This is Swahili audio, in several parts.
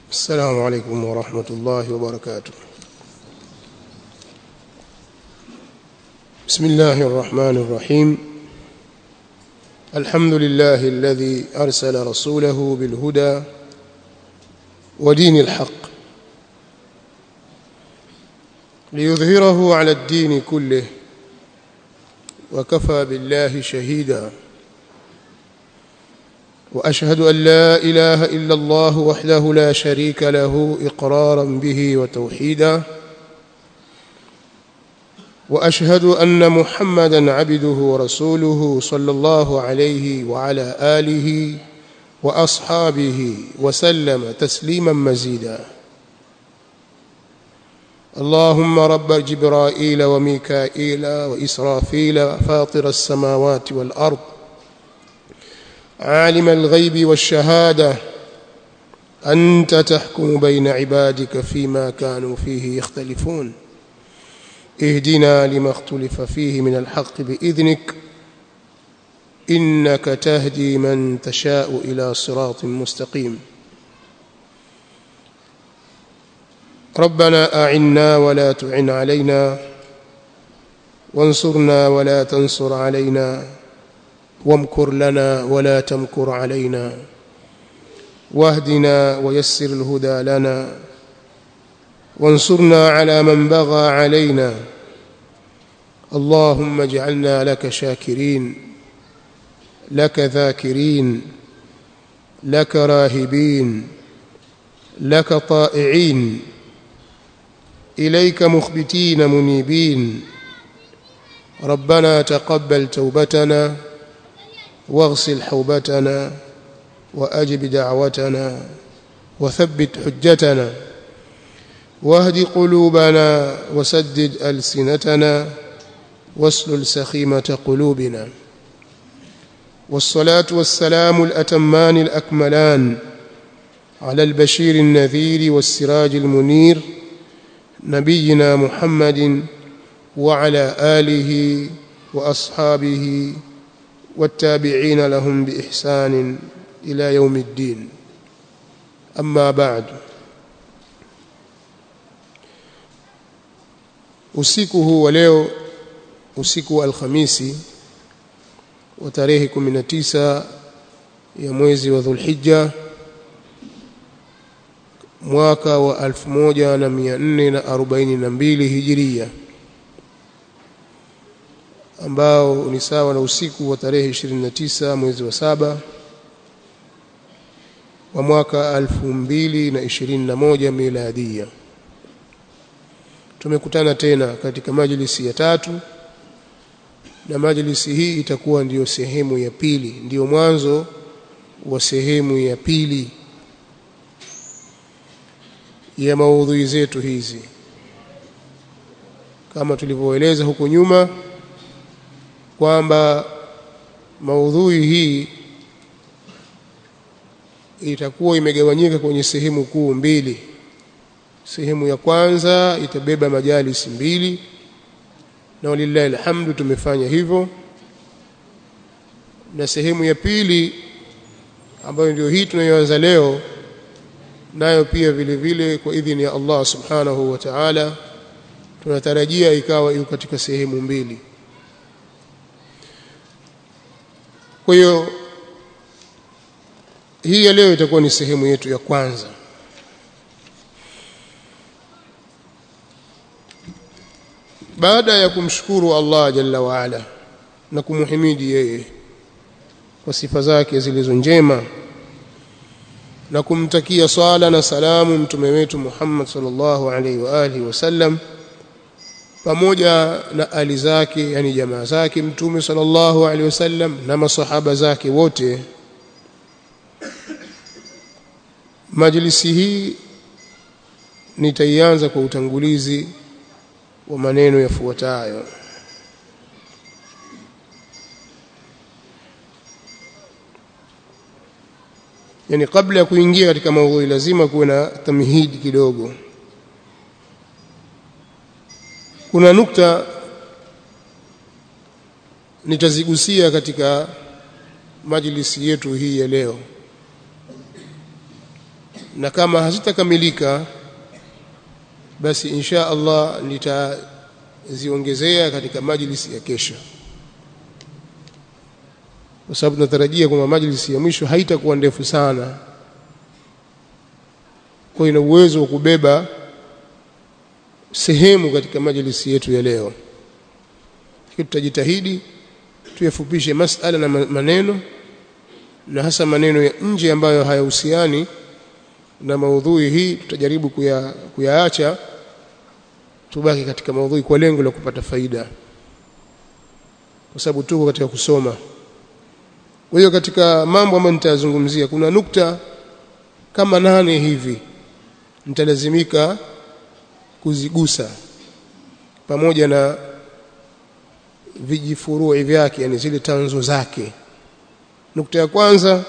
السلام عليكم ورحمة الله وبركاته بسم الله الرحمن الرحيم الحمد لله الذي أرسل رسوله بالهدى ودين الحق ليظهره على الدين كله وكفى بالله شهيدا واشهد ان لا اله الا الله وحده لا شريك له اقرارا به وتوحيدا واشهد ان محمدا عبده ورسوله صلى الله عليه وعلى اله واصحابه وسلم تسليما مزيدا اللهم رب جبرائيل وميكائيل واسرافيل فاطر السماوات والارض عالم الغيب والشهاده انت تحكم بين عبادك فيما كانوا فيه يختلفون اهدنا لما اختلف فيه من الحق باذنك انك تهدي من تشاء الى صراط مستقيم ربنا اعنا ولا تعن علينا وانصرنا ولا تنصر علينا وامكر لنا ولا تمكر علينا واهدنا ويسر الهدى لنا وانصرنا على من بغى علينا اللهم اجعلنا لك شاكرين لك ذاكرين لك راهبين لك طائعين اليك مخبتين منيبين ربنا تقبل توبتنا واغسل حوبتنا واجب دعوتنا وثبت حجتنا واهد قلوبنا وسدد السنتنا واسلل سخيمه قلوبنا والصلاه والسلام الاتمان الاكملان على البشير النذير والسراج المنير نبينا محمد وعلى اله واصحابه والتابعين لهم باحسان الى يوم الدين اما بعد usiku huu wa leo usiku wa alhamisi wa tarehe 19 ya mwezi wa dhulhijja mwaka wa 1442 hijiria ambao ni sawa na usiku wa tarehe 29 mwezi wa saba wa mwaka 2021 miladia tumekutana tena katika majlisi ya tatu na majlisi hii itakuwa ndiyo sehemu ya pili ndiyo mwanzo wa sehemu ya pili ya maudhui zetu hizi kama tulivyoeleza huko nyuma kwamba maudhui hii itakuwa imegawanyika kwenye sehemu kuu mbili sehemu ya kwanza itabeba majalisi mbili na walillahi alhamdu tumefanya hivyo na sehemu ya pili ambayo ndio hii tunayoanza leo nayo pia vile vile kwa idhini ya Allah subhanahu wa ta'ala tunatarajia ikawa iko katika sehemu mbili kwa hiyo hii ya leo itakuwa ni sehemu yetu ya kwanza baada ya kumshukuru Allah jalla wa ala na kumhimidi yeye kwa sifa zake zilizo njema na kumtakia swala na salamu mtume wetu Muhammad sallallahu alaihi wa alihi wasallam pamoja na ali zake yani jamaa zake mtume sallallahu alaihi wasallam na masahaba zake wote majlisi hii nitaianza kwa utangulizi wa maneno yafuatayo yani kabla ya kuingia katika maudhui lazima kuwe na tamhidi kidogo kuna nukta nitazigusia katika majlisi yetu hii ya leo na kama hazitakamilika basi insha Allah nitaziongezea katika majlisi ya kesho kwa sababu tunatarajia kwamba majlisi ya mwisho haitakuwa ndefu sana kwa ina uwezo wa kubeba sehemu katika majlisi yetu ya leo tutajitahidi tuyafupishe masala na maneno na hasa maneno ya nje ambayo hayahusiani na maudhui hii tutajaribu kuya, kuyaacha tubaki katika maudhui kwa lengo la kupata faida kwa sababu tuko katika kusoma kwa hiyo katika mambo ambayo nitayazungumzia kuna nukta kama nane hivi nitalazimika kuzigusa pamoja na vijifurui vyake yani zile tanzo zake nukta ya kwanza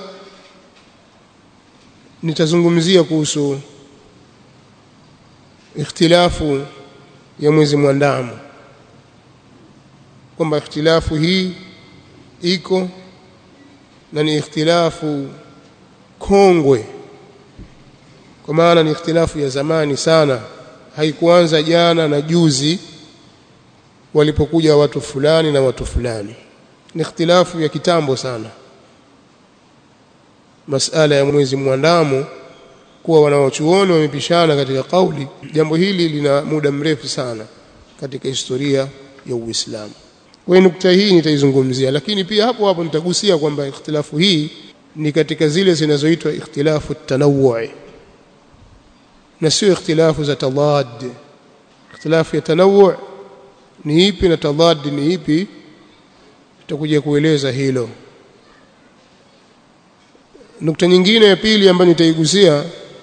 nitazungumzia kuhusu ikhtilafu ya mwezi mwandamo kwamba ikhtilafu hii iko na ni ikhtilafu kongwe kwa maana ni ikhtilafu ya zamani sana haikuanza jana na juzi walipokuja watu fulani na watu fulani ni ikhtilafu ya kitambo sana masala ya mwezi mwandamo kuwa wanawachuoni wamepishana katika kauli jambo hili lina muda mrefu sana katika historia ya Uislamu kwa hiyo nukta hii nitaizungumzia lakini pia hapo hapo nitagusia kwamba ikhtilafu hii ni katika zile zinazoitwa ikhtilafu tanawwi na sio ikhtilafu za tadad ikhtilafu ya tanawwu ni ipi na tadad ni ipi tutakuja kueleza hilo nukta nyingine ya pili ambayo nitaigusia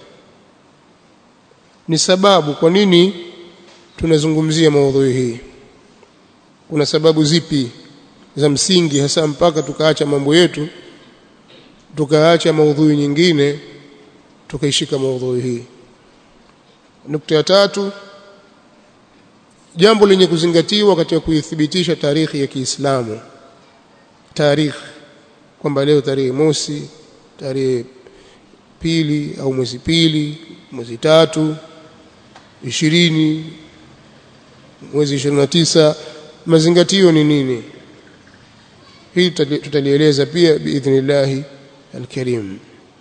ni sababu kwa nini tunazungumzia maudhui hii kuna sababu zipi za msingi hasa mpaka tukaacha mambo yetu tukaacha maudhui nyingine tukaishika maudhui hii nukta ya tatu jambo lenye kuzingatiwa katika kuithibitisha tarikhi ya Kiislamu tarikhi kwamba leo tarehe mosi tarehe pili au mwezi pili mwezi tatu ishirini mwezi ishirini na tisa mazingatio ni nini hii tutalieleza pia biidhnillahi alkarim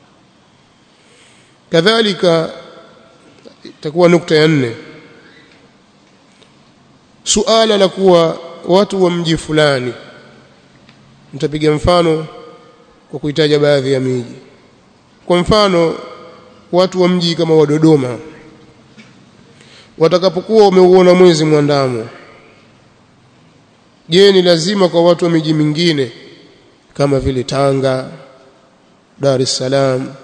kadhalika itakuwa nukta ya nne suala la kuwa watu wa mji fulani nitapiga mfano kwa kuitaja baadhi ya miji kwa mfano watu wa mji kama wa Dodoma watakapokuwa wameuona mwezi mwandamo je ni lazima kwa watu wa miji mingine kama vile Tanga Dar es Salaam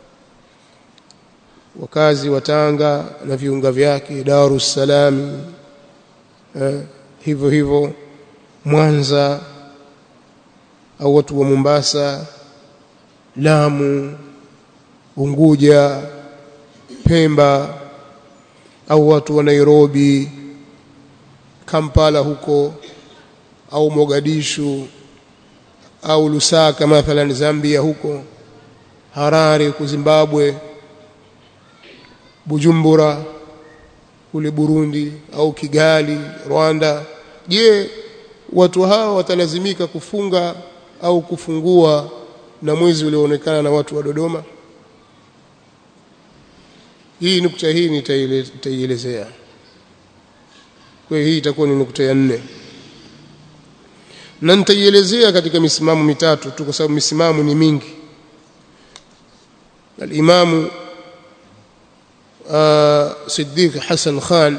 wakazi wa Tanga na viunga vyake Dar es Salaam eh, hivyo hivyo Mwanza au watu wa Mombasa Lamu Unguja Pemba au watu wa Nairobi Kampala huko au Mogadishu au Lusaka mathalan Zambia huko Harare huko Zimbabwe Bujumbura kule Burundi au Kigali Rwanda je watu hao watalazimika kufunga au kufungua na mwezi ulioonekana na watu wa Dodoma hii nukta hii nitaielezea kwa hiyo hii itakuwa ni nukta ya nne na nitaielezea katika misimamo mitatu tu kwa sababu misimamo ni mingi al-Imamu Siddiq Hassan Khan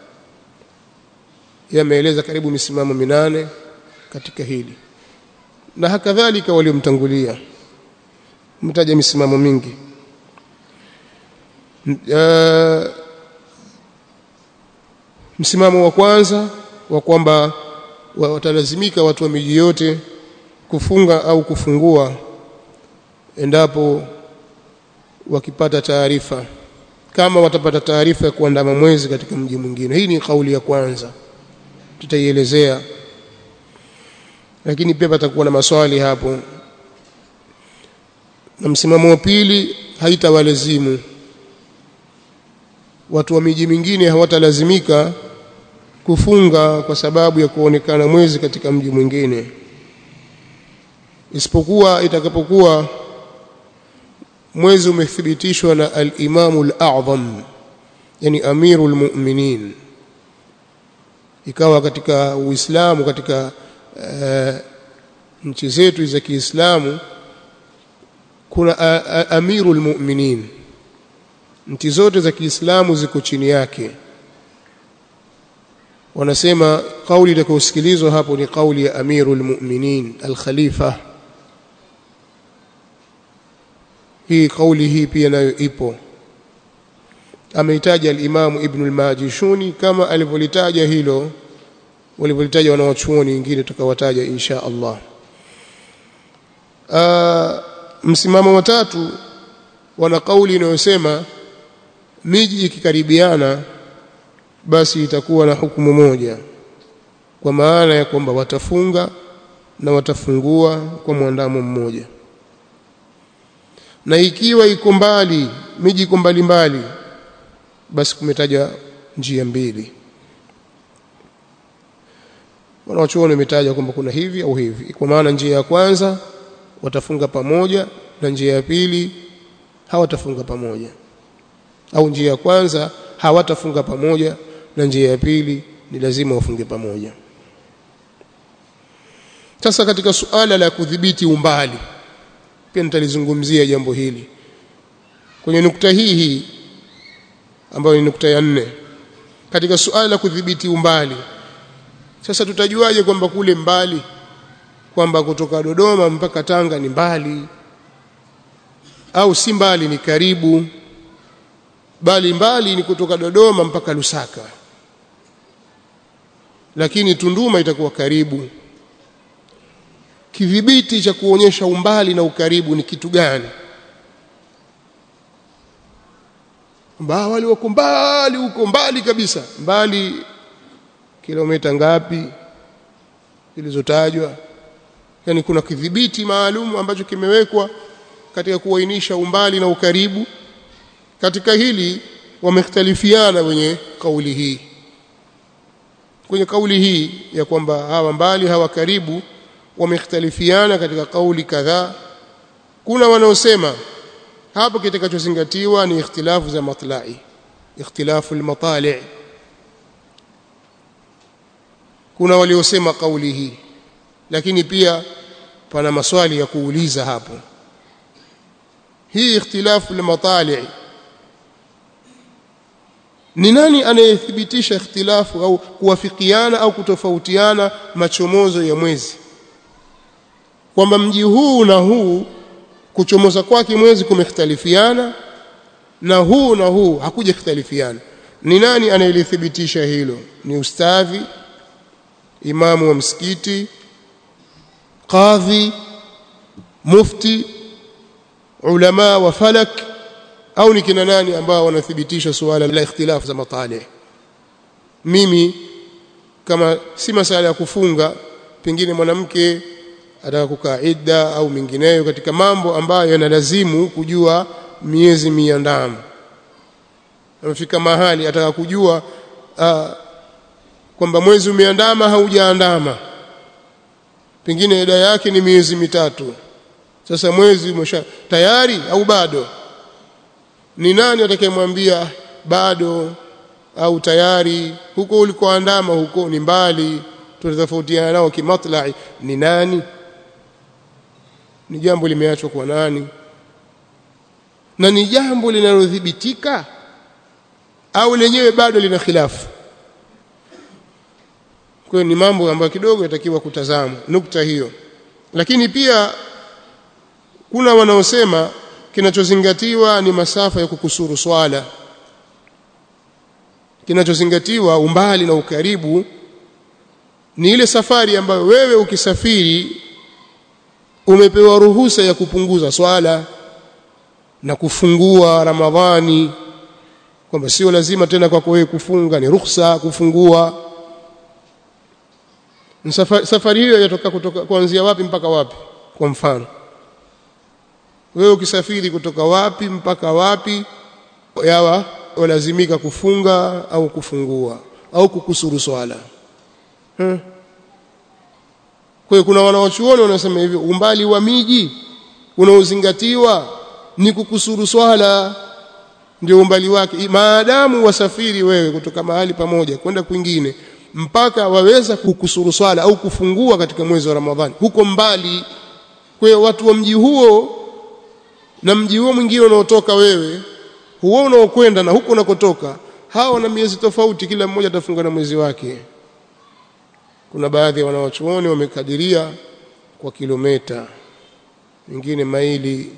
yameeleza karibu misimamo minane katika hili na hakadhalika waliomtangulia mtaja misimamo mingi uh, msimamo wa kwanza wa kwamba watalazimika watu wa miji yote kufunga au kufungua endapo wakipata taarifa kama watapata taarifa ya kuandama mwezi katika mji mwingine hii ni kauli ya kwanza tutaielezea lakini pia patakuwa na maswali hapo na msimamo wa pili haitawalazimu watu wa miji mingine hawatalazimika kufunga kwa sababu ya kuonekana mwezi katika mji mwingine isipokuwa itakapokuwa mwezi umethibitishwa na al-Imamu al-A'zam yani Amirul Mu'minin ikawa katika Uislamu katika uh, nchi zetu za Kiislamu kuna uh, Amirul Mu'minin nchi zote za Kiislamu ziko chini yake wanasema kauli itakayosikilizwa hapo ni kauli ya Amirul Mu'minin al-Khalifa hii kauli hii pia nayo ipo ameitaja al-Imam Ibn al-Majishuni kama alivyolitaja hilo walivyolitaja wanawachuoni wengine tukawataja insha Allah Aa, msimamo wa tatu wana kauli inayosema miji ikikaribiana basi itakuwa na hukumu moja kwa maana ya kwamba watafunga na watafungua kwa mwandamo mmoja na ikiwa iko mbali miji iko mbali mbali basi kumetaja njia mbili wanawachuoni wametaja kwamba kuna hivi au hivi kwa maana njia ya kwanza watafunga pamoja na njia ya pili hawatafunga pamoja au njia ya kwanza hawatafunga pamoja na njia ya pili ni lazima wafunge pamoja sasa katika suala la kudhibiti umbali pia nitalizungumzia jambo hili kwenye nukta hii hii ambayo ni nukta ya nne katika suala la kudhibiti umbali sasa tutajuaje kwamba kule mbali kwamba kutoka Dodoma mpaka Tanga ni mbali au si mbali ni karibu bali mbali ni kutoka Dodoma mpaka Lusaka lakini Tunduma itakuwa karibu kidhibiti cha kuonyesha umbali na ukaribu ni kitu gani mbali wale wako mbali huko mbali kabisa mbali kilomita ngapi zilizotajwa yani kuna kidhibiti maalum ambacho kimewekwa katika kuainisha umbali na ukaribu katika hili wamekhtalifiana wenye kauli hii kwenye kauli hii ya kwamba hawa mbali hawa karibu wamekhtalifiana katika kauli kadhaa kuna wanaosema hapo kitakachozingatiwa ni ikhtilafu za matlai ikhtilafu almatali kuna waliosema kauli hii lakini pia pana maswali ya kuuliza hapo hii ikhtilafu almatali ni nani anayethibitisha ikhtilafu au kuwafikiana au kutofautiana machomozo ya mwezi kwamba mji huu na huu kuchomoza kwake mwezi kumekhtalifiana na huu na huu hakuja khtalifiana ni nani anayelithibitisha hilo ni ustadhi imamu wa msikiti qadhi mufti ulama wa falak au ni kina nani ambao wanathibitisha suala la ikhtilafu za matali mimi kama si masala ya kufunga pengine mwanamke ataka kukaa idda au mingineyo katika mambo ambayo yanalazimu kujua miezi miandamo amefika mahali ataka kujua uh, kwamba mwezi umeandama haujaandama pengine ida yake ni miezi mitatu sasa mwezi umesha tayari au bado ni nani atakayemwambia bado au tayari huko ulikoandama huko ni mbali tunatofautiana nao kimatlai ni nani ni jambo limeachwa kwa nani na ni jambo linalodhibitika au lenyewe bado lina khilafu kwa ni mambo ambayo kidogo yatakiwa kutazama nukta hiyo lakini pia kuna wanaosema kinachozingatiwa ni masafa ya kukusuru swala kinachozingatiwa umbali na ukaribu ni ile safari ambayo wewe ukisafiri umepewa ruhusa ya kupunguza swala na kufungua Ramadhani kwamba sio lazima tena kwako wewe kufunga ni ruhusa kufungua safari, safari hiyo yatoka kutoka kuanzia wapi mpaka wapi kwa mfano wewe ukisafiri kutoka wapi mpaka wapi yawa walazimika kufunga au kufungua au kukusuru swala hmm. kwa hiyo kuna wanawachuoni wanasema hivyo umbali wa miji unaozingatiwa ni kukusuru swala ndio umbali wake maadamu wasafiri wewe kutoka mahali pamoja kwenda kwingine mpaka waweza kukusuru swala au kufungua katika mwezi wa Ramadhani huko mbali kwa hiyo watu wa mji huo na mji huo mwingine unaotoka wewe huo unaokwenda na huko unakotoka hawa na miezi tofauti kila mmoja atafunga na mwezi wake kuna baadhi ya wanawachuoni wamekadiria kwa kilomita wengine maili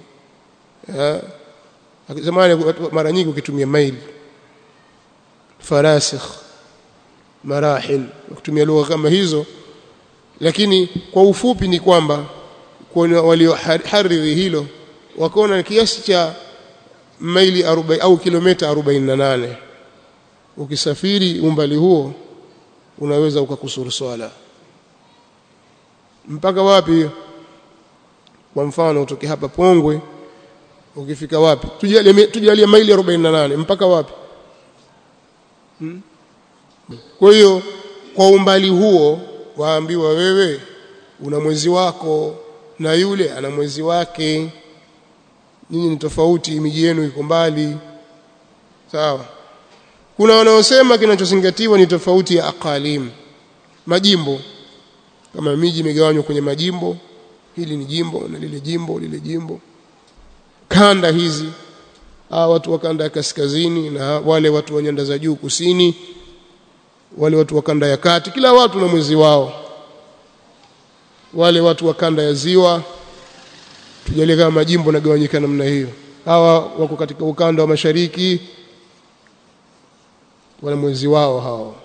zamani mara nyingi ukitumia maili farasikh marahil ukitumia lugha kama hizo lakini kwa ufupi ni kwamba waliohariri hilo wakaona kiasi cha maili 40 au kilomita 48 ukisafiri umbali huo unaweza ukakusuru swala mpaka wapi kwa mfano utoke hapa Pongwe ukifika wapi tujalie tujalie maili 48 mpaka wapi hmm? kwa hiyo kwa umbali huo waambiwa wewe una mwezi wako na yule ana mwezi wake nyinyi ni tofauti miji yenu iko mbali sawa kuna wanaosema kinachozingatiwa ni tofauti ya aqalim majimbo kama miji imegawanywa kwenye majimbo hili ni jimbo na lile jimbo lile jimbo kanda hizi hawa watu wa kanda ya kaskazini na wale watu wa nyanda za juu kusini wale watu wa kanda ya kati kila watu na mwezi wao wale watu wa kanda ya ziwa tujalie kama majimbo nagawanyika namna hiyo hawa wako katika ukanda wa mashariki wana mwezi wao hao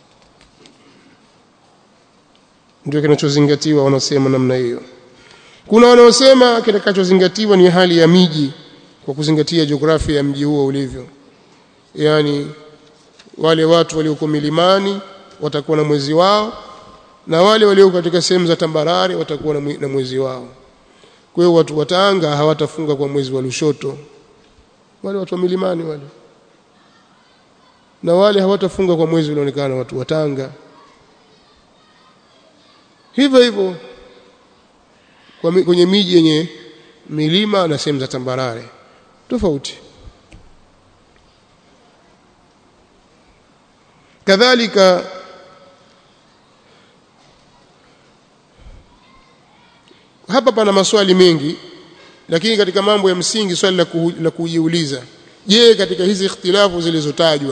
ndio kinachozingatiwa wanasema namna hiyo kuna wanaosema kitakachozingatiwa ni hali ya miji kwa kuzingatia jiografia ya mji huo ulivyo yani wale watu walioko milimani watakuwa na mwezi wao na wale walioko katika sehemu za tambarare watakuwa na mwezi wao kwa hiyo watu wa Tanga hawatafunga kwa mwezi wa Lushoto wale watu wa milimani wale na wale hawatafunga kwa mwezi unaonekana watu wa Tanga hivyo hivyo kwenye miji yenye milima na sehemu za tambarare tofauti kadhalika hapa pana maswali mengi lakini katika mambo ya msingi swali la, ku, la kujiuliza je katika hizi ikhtilafu zilizotajwa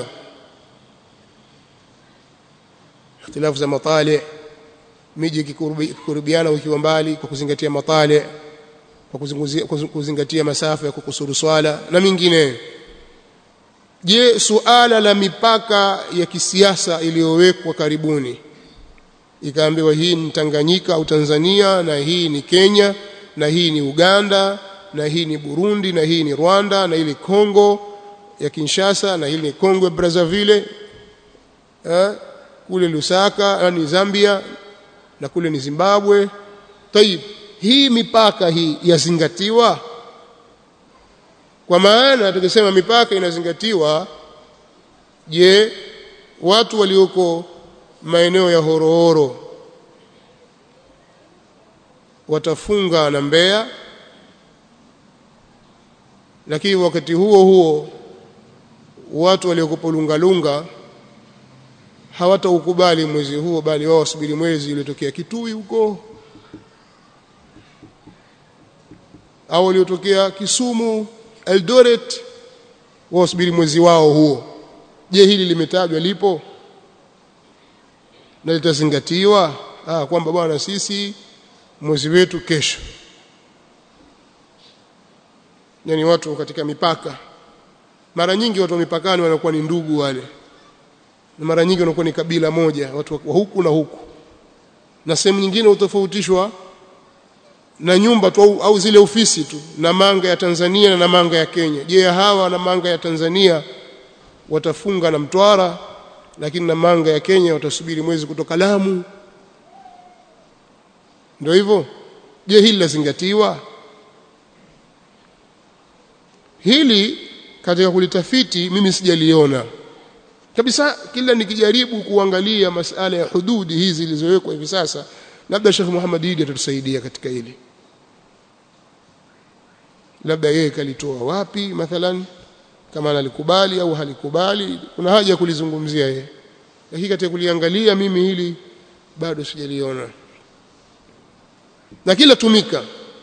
ikhtilafu za matali miji ikikurubiana ukiwa mbali kwa kuzingatia matali kwa kuzingatia masafa ya kukusuru swala na mingine je suala la mipaka ya kisiasa iliyowekwa karibuni ikaambiwa hii ni Tanganyika au Tanzania na hii ni Kenya na hii ni Uganda na hii ni Burundi na hii ni Rwanda na hii ni Kongo ya Kinshasa na hii ni Kongo ya Brazzaville eh, kule Lusaka ni Zambia na kule ni Zimbabwe tayib hii mipaka hii yazingatiwa kwa maana tukisema mipaka inazingatiwa je watu walioko maeneo ya horohoro watafunga na Mbeya lakini wakati huo huo watu waliokopo lungalunga hawataukubali mwezi huo bali wao wasubiri mwezi uliotokea Kitui huko au waliotokea Kisumu Eldoret wao wasubiri mwezi wao huo je hili limetajwa lipo na litazingatiwa ah kwamba bwana sisi mwezi wetu kesho yani watu katika mipaka mara nyingi watu wa mipakani wanakuwa ni ndugu wale na mara nyingi wanakuwa ni kabila moja watu wa huku na huku na sehemu nyingine utofautishwa na nyumba tu au, au zile ofisi tu na manga ya Tanzania na manga ya Kenya je hawa na manga ya Tanzania watafunga na Mtwara lakini na manga ya Kenya watasubiri mwezi kutoka Lamu ndio hivyo je hili lazingatiwa hili katika kulitafiti mimi sijaliona kabisa kila nikijaribu kuangalia masala ya hududi hizi zilizowekwa hivi sasa labda Sheikh Muhammad Idi atatusaidia katika hili labda yeye kalitoa wapi mathalan kama analikubali au halikubali kuna haja ya kulizungumzia yeye lakini katika kuliangalia mimi hili bado sijaliona lakini latumika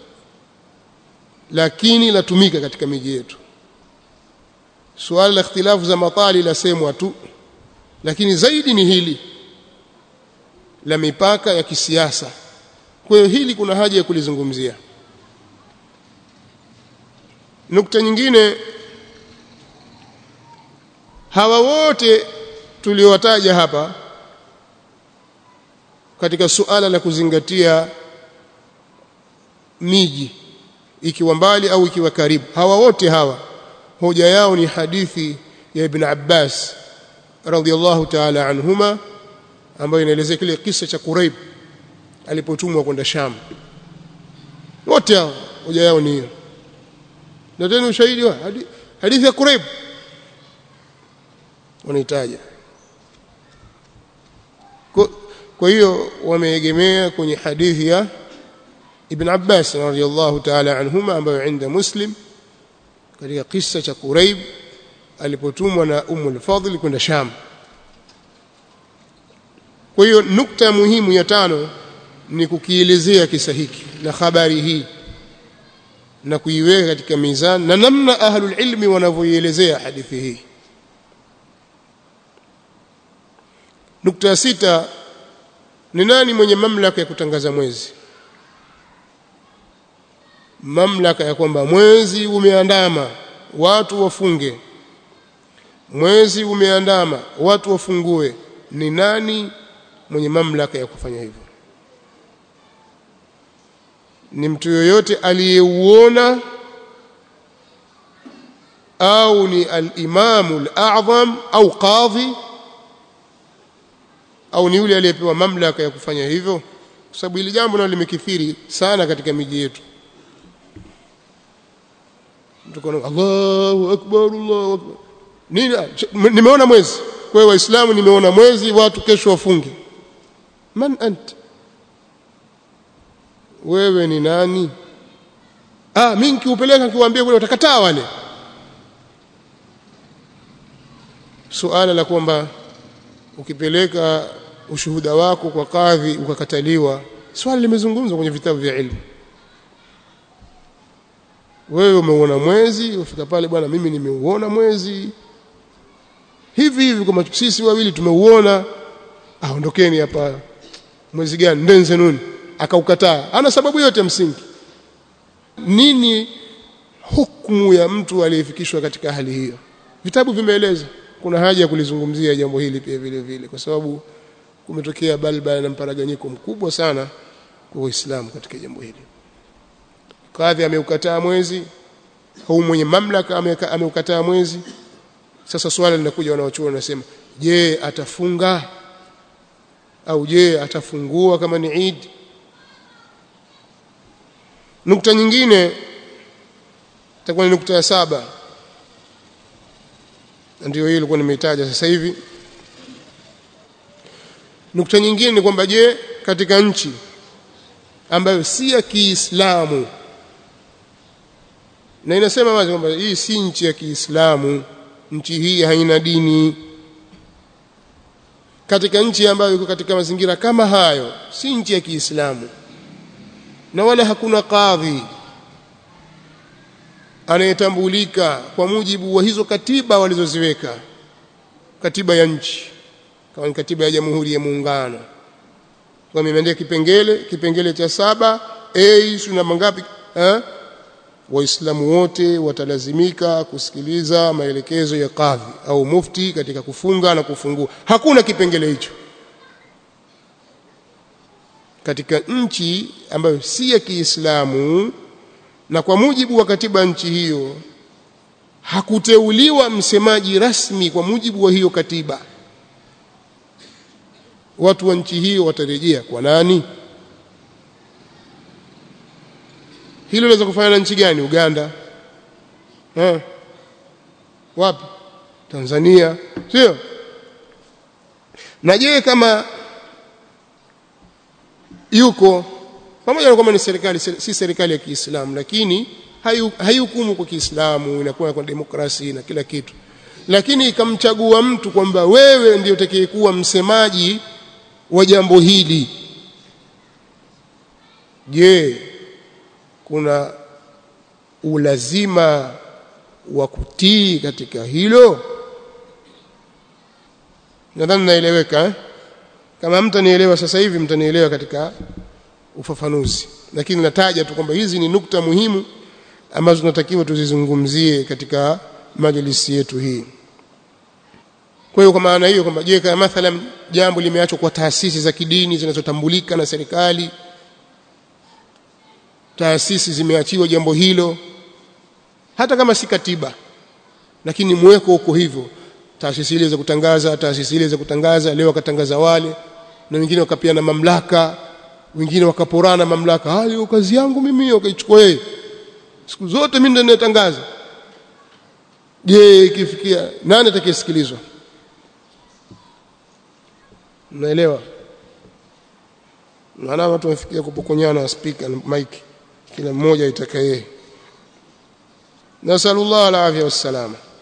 lakini latumika katika miji yetu suala la ikhtilafu za matali lasemwa tu lakini zaidi ni hili la mipaka ya kisiasa kwa hiyo hili kuna haja ya kulizungumzia nukta nyingine hawa wote tuliowataja hapa katika suala la kuzingatia miji ikiwa mbali au ikiwa karibu hawa wote hawa hoja yao ni hadithi ya Ibn Abbas radhiallahu ta'ala anhuma ambayo inaelezea kile kisa cha Quraib alipotumwa kwenda Sham wote hao hoja yao ni hiyo na tena ushahidi wa hadithi ya Quraib wanaitaja kwa hiyo wameegemea kwenye hadithi ya Ibn Abbas radhiyallahu ta'ala anhuma ambayo inda Muslim katika kisa cha Quraib alipotumwa na Ummu al-Fadl kwenda Sham kwa hiyo nukta muhimu ya tano ni kukielezea kisa hiki na habari hii na kuiweka katika mizani na namna ahlul ilmi wanavyoielezea hadithi hii nukta ya sita ni nani mwenye mamlaka ya kutangaza mwezi mamlaka ya kwamba mwezi umeandama watu wafunge mwezi umeandama watu wafungue ni nani mwenye mamlaka ya kufanya hivyo ni mtu yoyote aliyeuona au ni al-imamu al-a'zam au qadhi au ni yule aliyepewa mamlaka ya kufanya hivyo kwa sababu hili jambo nalo limekithiri sana katika miji yetu tukona Allahu akbar Allahu akbar nini nimeona mwezi kwa hiyo waislamu nimeona mwezi watu kesho wafunge man ant wewe ni nani ah mimi nikiupeleka nikiwaambia kule watakataa wale suala la kwamba ukipeleka ushuhuda wako kwa kadhi ukakataliwa swali limezungumzwa kwenye vitabu vya ilmu wewe umeuona mwezi ufika pale bwana mimi nimeuona mwezi hivi hivi kama sisi wawili tumeuona aondokeni hapa mwezi gani ndenze nuni akaukataa ana sababu yote msingi nini hukumu ya mtu aliyefikishwa katika hali hiyo vitabu vimeeleza kuna haja ya kulizungumzia jambo hili pia vile vile kwa sababu kumetokea balba na mparaganyiko mkubwa sana kwa Uislamu katika jambo hili kadhi ameukataa mwezi au mwenye mamlaka ameukataa mwezi sasa swala linakuja wanaochuo wanasema je atafunga au je atafungua kama ni Eid nukta nyingine itakuwa ni nukta ya saba ndio hiyo ilikuwa nimeitaja sasa hivi nukta nyingine ni kwamba je katika nchi ambayo si ya Kiislamu na inasema wazi kwamba hii si nchi ya Kiislamu nchi hii haina dini katika nchi ambayo iko katika mazingira kama hayo si nchi ya Kiislamu na wala hakuna kadhi anayetambulika kwa mujibu wa hizo katiba walizoziweka katiba ya nchi kama ni katiba ya Jamhuri ya Muungano kwa imeandika kipengele kipengele cha saba a suna mangapi eh waislamu wote watalazimika kusikiliza maelekezo ya kadhi au mufti katika kufunga na kufungua hakuna kipengele hicho katika nchi ambayo si ya Kiislamu na kwa mujibu wa katiba nchi hiyo hakuteuliwa msemaji rasmi kwa mujibu wa hiyo katiba watu wa nchi hiyo watarejea kwa nani hilo linaweza kufanya na nchi gani Uganda ha? wapi Tanzania sio na je kama yuko pamoja na kwamba ni serikali si serikali ya Kiislamu lakini haihukumu kwa Kiislamu inakuwa kwa demokrasi na kila kitu lakini ikamchagua mtu kwamba wewe ndio utakayekuwa msemaji wa jambo hili je kuna ulazima wa kutii katika hilo nadhani naeleweka eh? kama mtanielewa sasa hivi mtanielewa katika ufafanuzi lakini nataja tu kwamba hizi ni nukta muhimu ambazo tunatakiwa tuzizungumzie katika majlisi yetu hii kwa hiyo kwa maana hiyo kwamba je kama mathalan jambo limeachwa kwa taasisi za kidini zinazotambulika na serikali taasisi zimeachiwa jambo hilo hata kama si katiba lakini mweko uko hivyo taasisi ile za kutangaza taasisi ile za kutangaza leo wakatangaza wale na wengine wakapiana mamlaka wengine wakaporana mamlaka hayo kazi yangu mimi wakaichukua yeye siku zote mimi ndio ninatangaza je ikifikia nani atakayesikilizwa unaelewa maana watu wamefikia kupokonyana speaker na mic kila mmoja itakaye nasallallahu alafia wassalama